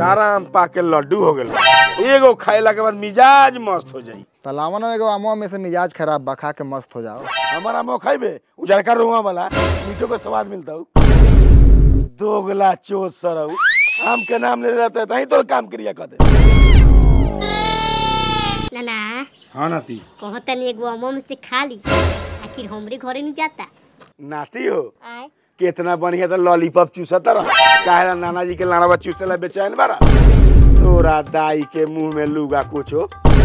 सारा आम पाक के लड्डू हो गेल एगो खाइला के बाद मिजाज मस्त हो जाई तलावा ना एगो आमवा में से मिजाज खराब बा खा के मस्त हो जाओ हमारा आम खाइबे उजरका रुआ वाला मीठो के स्वाद मिलता हूँ दोगला चोट सरऊ आम के नाम ले रहते तही तो काम क्रिया कर दे नाना हाँ नाती कहतनी एगो अमो में से खा ली आखिर हमरे घरे नहीं जाता नाती हो आए कितना बढ़िया तो लॉलीपॉप चूसत रह काहे नाना जी के लाड़वा चूसेला बेचैन बारा तोरा दाई के मुंह में लूगा कुछो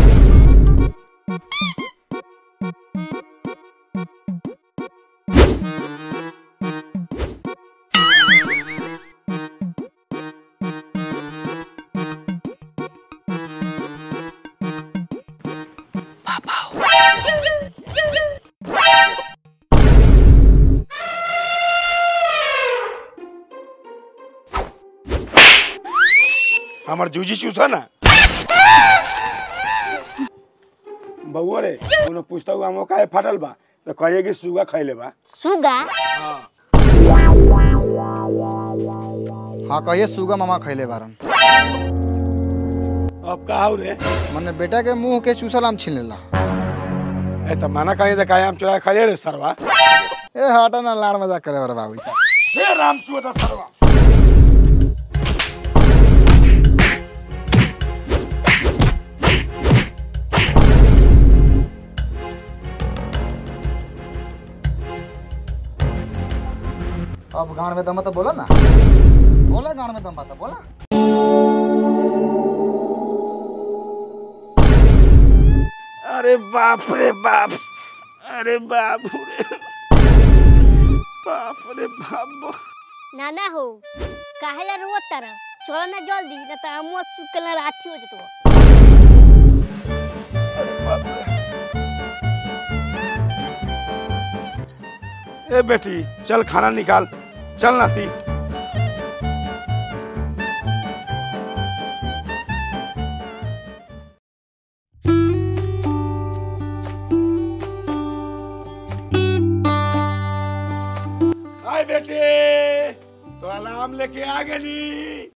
हमार जूजी चूसा ना बउआ रे कोनो पूछता हुआ हम काहे फाटल बा तो कहिए कि सुगा खैले बा सुगा हाँ कहिए सुगा मामा खैले बारन अब का हो रे मने बेटा के मुंह के चूसल आम छीन लेला ए त माना कहीं तो काहे हम चुरा खा रे सरवा ए हटा ना लाड़ मजाक करे बारे बाबू जी हे राम चुआ सरवा अब गाँव में दम तो बोला ना बोला गाँव में दम बात बोला अरे बाप रे बाप अरे बाप रे बाप रे बाप नाना हो काहे ला रोत तारा चलो ना जल्दी ना तो अमुआ सुकल राठी हो जतो ए बेटी चल खाना निकाल चल नाती हाय बेटे तो अलार्म लेके आ गली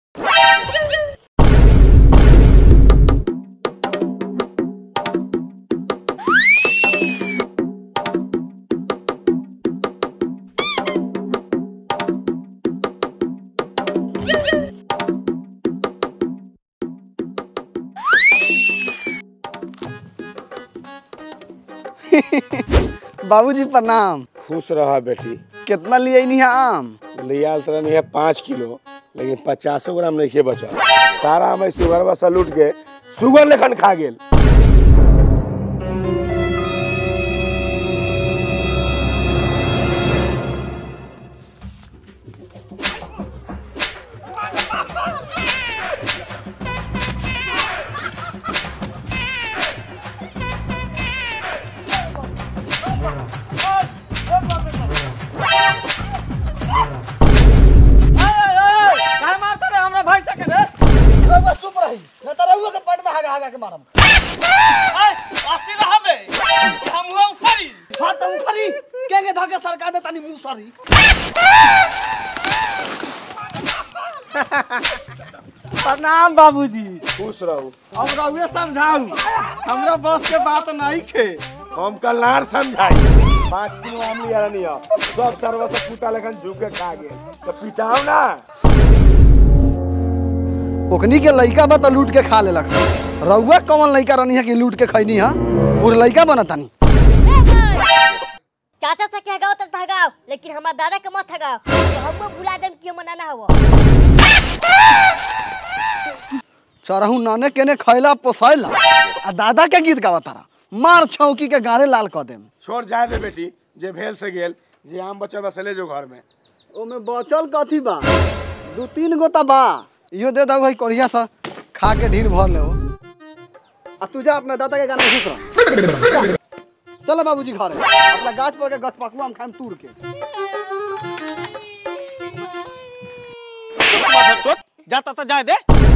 बाबूजी प्रणाम खुश रहा बेटी कितना लिए नहीं आम लियाल तरह नहीं है पाँच किलो लेकिन पचासो ग्राम नहीं बचा सारा हमें शुगर बस लूट के शुगर लेखन खा गेल चुप रही मैं तो रहुआ के पेट में हागा हागा के मारम हाँ तो उखरी केंगे धके सरकार दे तनी मुंह सरी प्रणाम बाबूजी खुश रहू हम रहुए समझाऊ हमरा बस के बात नहीं खे हम कल नार समझाई पाँच किलो आम लिया नहीं है सब सरवा से कुत्ता लेखन झुक के खा गेल तो पिटाओ ना ओकनी के लइका बा तो लूट के खा लेलक रहुआ कौन लइका रहनी है कि लूट के खैनी है पूरे लइका बना तानी चाचा से क्या गाओ तक भगाओ लेकिन हमार दादा के मत भगाओ तो हमको भुला देम कि हम नाना हवो चरहू नाने केने खैला पोसैला आ दादा के गीत गावा तारा मार छौकी के गारे लाल क देम छोड़ जाए दे बेटी जे भेल से गेल जे आम बच्चा बस ले जो घर में ओमे बचल कथी बा दू तीन गो ता बा इहो दे दऊ भाई कढ़िया सा खा के ढीर भर ले आ तू जा अपना दादा के गाना सुत रह चलो बाबूजी घर अपना गाछ पर के गछ पकुआ हम खाएम तूर के जाता तो जाए दे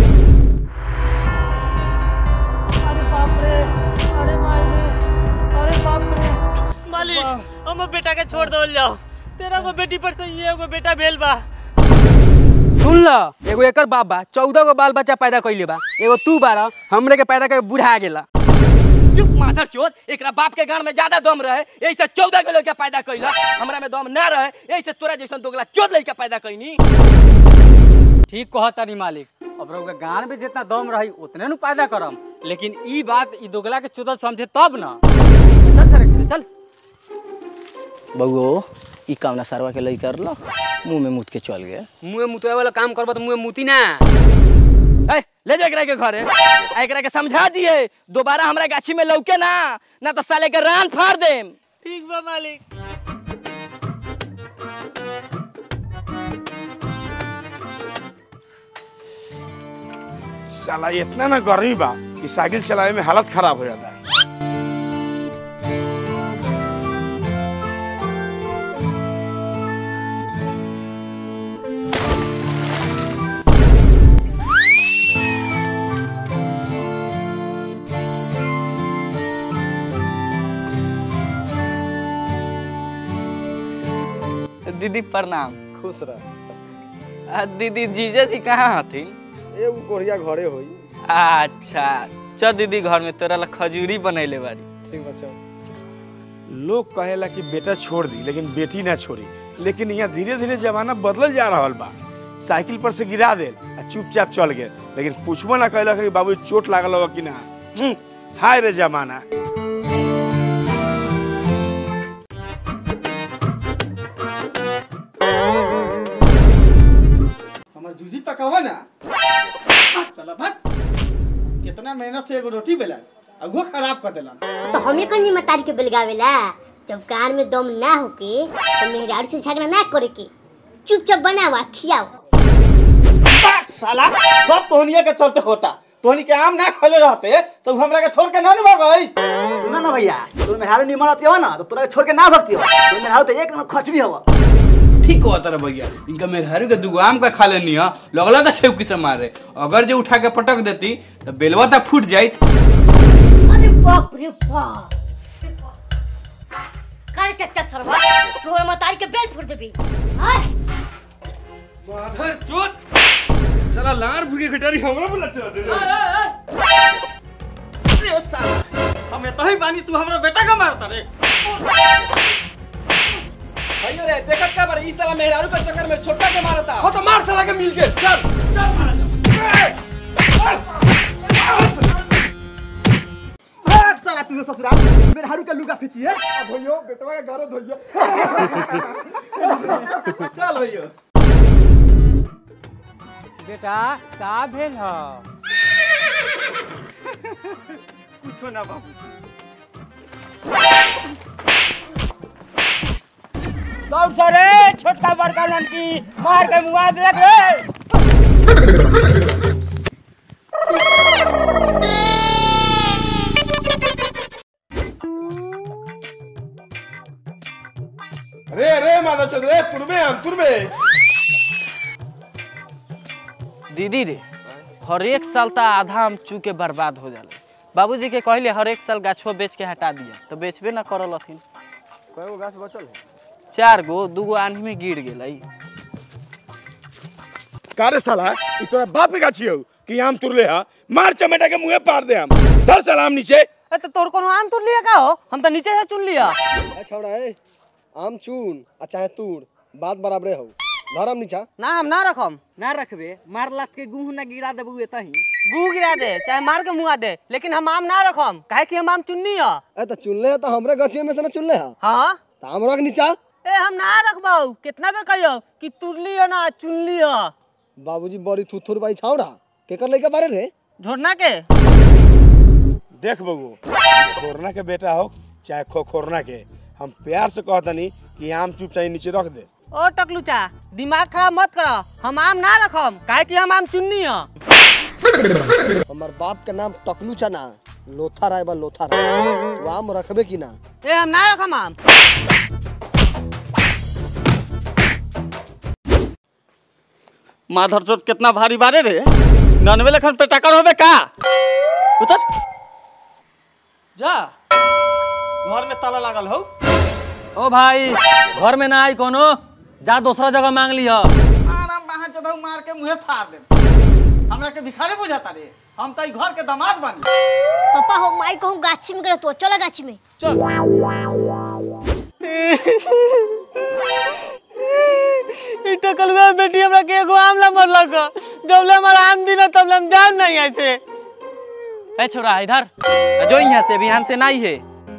अरे बाप रे अरे मायने अरे बाप रे मालिक हम बेटा के छोड़ दो जाओ तेरा को बेटी पर से ये एगो बेटा भेल बा सुन सुन ल एगो एकर बाप बा चौदह गो बाल बच्चा पैदा कैले बा एगो तू बारह हमरे के पैदा करके बुढ़ा गेला चुप माधर चोद एकरा बाप के गान में ज्यादा दम रहे यही से चौदह के लड़का पैदा कैला हमरा में दम ना रहे यही से तोरा जैसन दोगला चोद लड़का पैदा कैनी ठीक कहतानी मालिक अब रउआ गान में जितना दम रही उतने नु पैदा करम लेकिन ई बात ई दोगला के चुदल समझे तब ना चल सर चल बउओ ई काम ना सरवा के लई कर लो मुंह में मुत के चल गए मुँह मुतवे वाला काम करबा तो मुँह मुती ना ए, ले जा एकरा के घरे आ एकरा के समझा दिए दोबारा हमरा गाछी में लौके ना ना तो साले के रान फाड़ देम ठीक बा मालिक साला इतना ना गर्मी बा कि साइकिल चलावे में हालत खराब हो जाता है दीदी प्रणाम खुश रह आ, दीदी जीजा जी कहाँ हथिन एगो कोढ़िया घरे होई अच्छा चल दीदी घर में तोरा ला खजूरी बनैले बारी ठीक बच्चा लोग कहेला कि बेटा छोड़ दी लेकिन बेटी ना छोड़ी लेकिन यहाँ धीरे धीरे जमाना बदलल जा रहा बा साइकिल पर से गिरा दे आ चुपचाप चल गए लेकिन पूछबो ना कहला कि बाबू चोट लागल होगा कि ना हम्म, हाय रे जमाना हमार जूजी पकावा ना साला भाग कितना मेहनत से एगो रोटी बेला अगुआ खराब कर देला तो हमें कहीं मतारी के बेलगावेला जब कार में दम ना होके तो मेहरारू से झगड़ा ना करे के चुपचाप बनावा खियाओ साला सब तोहनिया के चलते होता तोहनी के आम ना खोले रहते तो हमरा के छोड़ के ना नु गई सुना ना भैया तू मेहरारू निमन आती हो ना तो तोरा छोड़ के ना भरती हो तू मेहरारू तो एक नंबर खचड़ी हवा ठीक कहता रे भैया इनका मेहरारू के दुगो आम का खा लेनी है लगला का छेवकी से मारे अगर जो उठा के पटक देती तो बेलवा तक फूट जाइत अरे बाप रे बाप कर चच्चा सरवा तोहर मतारी के बेल फोड़ देबी हां माधर चोट साला लार भूखे खटारी हमरा बोला चला दे अरे साला हमें तो ही बानी तू हमरा बेटा का मारता रे भैया रे देखत का बार ई साला मेहरारू के चक्कर में छोटा के मारता हो तो मार साला के मिल के चल चल मार भाग साला तू ससुराल मेहरारू के लुगा खींची है भैया बेटवा के घरे धोइया चल भैया बेटा का भेल ह कुछो ना बाबू कौन सरे छोटका बड़का लड़की मार के मुआ देख रे रे रे माधव चोट रे तुरबे हम तुरबे दीदी रे हर एक साल ता आधा हम चू के बर्बाद हो जाले बाबूजी के कहले हर एक साल गाछो बेच के हटा दिया तो बेचबे ना करल हथिन कएगो गाछ बचल है चार गो दूगो आंधी में गिर गेलै कारे साला ई तोरा बाप के गाछी हो कि आम तुरले हा मार चमेटा के मुंहे पार दे हम धर सलाम नीचे ए तो तोर कोनो आम तुर लिया का हो हम तो नीचे से चुन लिया ए छौड़ा ए आम चून आ चाहे तूर बात बराबरे हो धरम नीचा ना हम ना रखम ना रखबे मार लात के गुह ना गिरा देबू एतही गुह गिरा दे चाहे मार के मुआ दे लेकिन हम आम ना रखम काहे कि हम आम चुननी है ए तो चुनले है तो हमरे गछिए में से ना चुनले है हाँ तो हम रख नीचा ए हम ना रखबौ कितना बेर कहियो कि तुरली है ना चुनली है बाबूजी बड़ी थुथुर बाई छौड़ा केकर लइका बारे रे झोरना के देख बबू खोरना के बेटा हो चाहे खोखोरना के हम प्यार से कहतनी कि आम चुप चाहे नीचे रख दे ओ टकलूचा दिमाग खराब मत करो हम आम ना रखम काहे कि हम आम चुननी है हमार बाप के नाम टकलू चना लोथा राय बा लोथा राय तू आम रखबे की ना ए हम ना रखम आम माधर चोट कितना भारी बारे रे ननवे लखन पे टक्कर होबे का उतर जा घर में ताला लागल हो ओ भाई घर में ना आई कोनो जा दूसरा जगह मांग लिया अरे कहाँ चढ़ाऊ मार के मुँहे फाड़ दे हमरा के भिखारी बुझाता रे हम तो ई घर के दामाद बानी पापा हो माई कहूँ गाछी में गए तो चलो गाछी में चल ई टकलुआ बेटी हमरा के एगो आमला मरलक जब ले हमारा आम दिन तब ले हम जान नहीं ऐसे ए छोरा इधर जो यहाँ से अभी यहाँ से नहीं है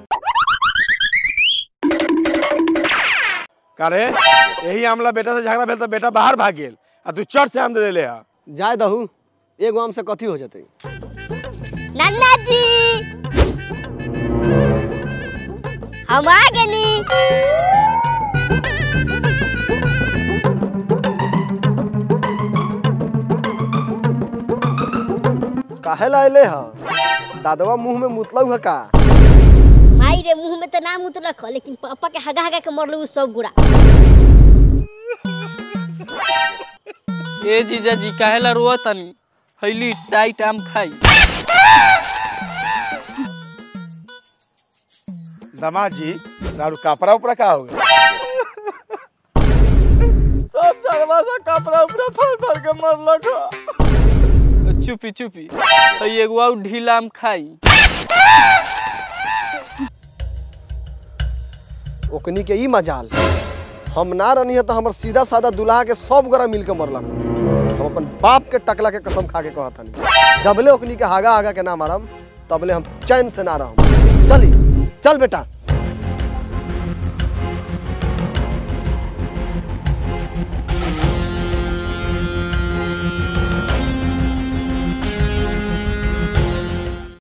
करे यही आमला बेटा से झगड़ा भेल तो बेटा बाहर भाग गेल आ तू चट से आम दे देले हा जाए दहू एगो आम से कथी हो जतई नन्ना जी हम आ गनी काहे ला अइले ह दादवा मुंह में मुतलऊ है का माई रे मुंह में तो नाम उतरक लेकिन पापा के हगा हगा के मरलू उ सब गुड़ा ए जीजा जी काहेला रोआ तनी हैली टाइट आम खाई दामाद जी दारू कपड़ा उपड़ा का हो गया सब सरवा सा कपड़ा उपड़ा फाड़ फाड़ के मरलक ह। चुपी चुपी हई एगो आउ ढीला आम खाई ओकनी के ई मजाल हम ना रहनी है तो हमर सीधा साधा दुल्हा के सब गोरा मिल के मरलक हम अपन बाप के टकला के कसम खा के कहत हनी जबले ओकनी के हागा हागा के ना मारम तबले हम चैन से ना रहम चली चल बेटा